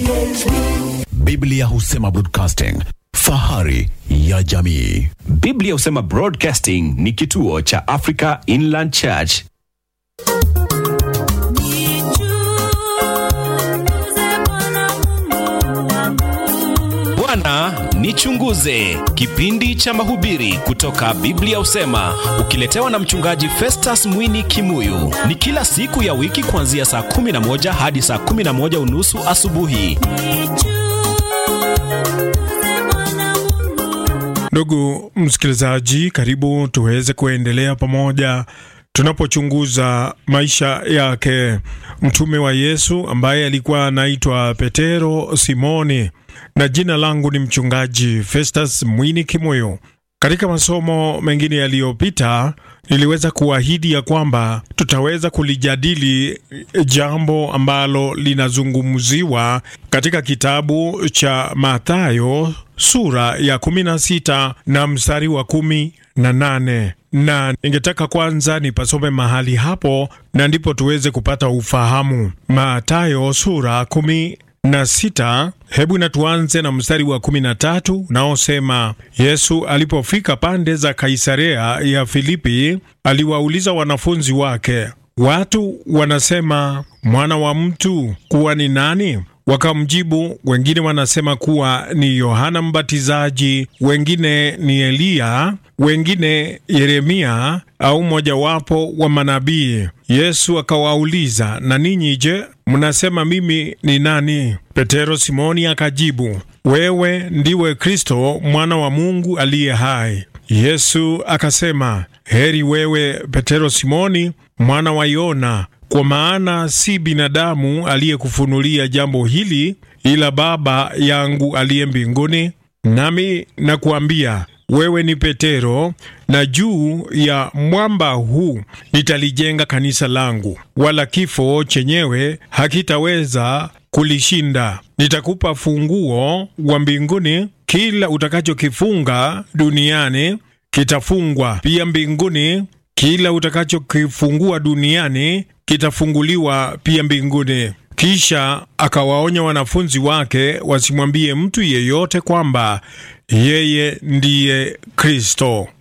PHP. Biblia husema broadcasting, fahari ya jamii. Biblia husema Broadcasting ni kituo cha Africa Inland Church. Bwana nichunguze, kipindi cha mahubiri kutoka Biblia husema, ukiletewa na mchungaji Festus Mwini Kimuyu. Ni kila siku ya wiki kuanzia saa 11 hadi saa 11 unusu asubuhi. Ndugu msikilizaji, karibu tuweze kuendelea pamoja tunapochunguza maisha yake mtume wa Yesu ambaye alikuwa anaitwa Petero Simoni, na jina langu ni mchungaji Festus Mwini Kimoyo. Katika masomo mengine yaliyopita niliweza kuahidi ya kwamba tutaweza kulijadili jambo ambalo linazungumziwa katika kitabu cha Mathayo sura ya 16 na mstari wa kumi na nane na ningetaka kwanza nipasome mahali hapo na ndipo tuweze kupata ufahamu. Mathayo sura kumi na sita. Hebu na tuanze na mstari wa kumi na tatu unaosema, Yesu alipofika pande za Kaisarea ya Filipi, aliwauliza wanafunzi wake, watu wanasema mwana wa mtu kuwa ni nani? Wakamjibu, wengine wanasema kuwa ni Yohana Mbatizaji, wengine ni Eliya, wengine Yeremia au mojawapo wa manabii. Yesu akawauliza, na ninyi je, mnasema mimi ni nani? Petero Simoni akajibu, wewe ndiwe Kristo mwana wa Mungu aliye hai. Yesu akasema, heri wewe Petero Simoni mwana wa Yona, kwa maana si binadamu aliyekufunulia jambo hili, ila Baba yangu aliye mbinguni. Nami nakuambia wewe ni Petero, na juu ya mwamba huu nitalijenga kanisa langu, wala kifo chenyewe hakitaweza kulishinda. Nitakupa funguo wa mbinguni, kila utakachokifunga duniani kitafungwa pia mbinguni, kila utakachokifungua duniani kitafunguliwa pia mbinguni. Kisha akawaonya wanafunzi wake wasimwambie mtu yeyote kwamba yeye ndiye Kristo.